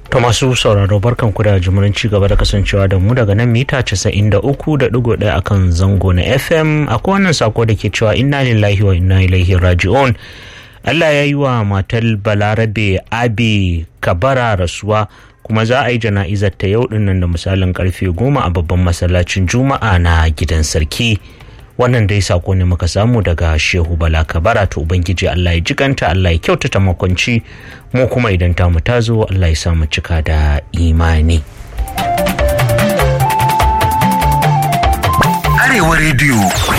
To masu sauraro barkan ku da jimurin ci gaba da kasancewa da mu daga nan mita 93.1 akan zango na FM akwai wannan sako da ke cewa inna lillahi wa inna ilaihi raji'un. Allah ya yi wa matar Balarabe Abi Kabara rasuwa kuma za a yi jana'izar ta yau dinnan da misalin karfe goma a babban masallacin Juma'a na gidan sarki. wannan dai sako ne muka samu daga shehu bala kabara to ubangiji allah ya jikanta allah ya kyautata makwanci mu kuma idan tamu ta zo allah ya samu cika da imani arewa rediyo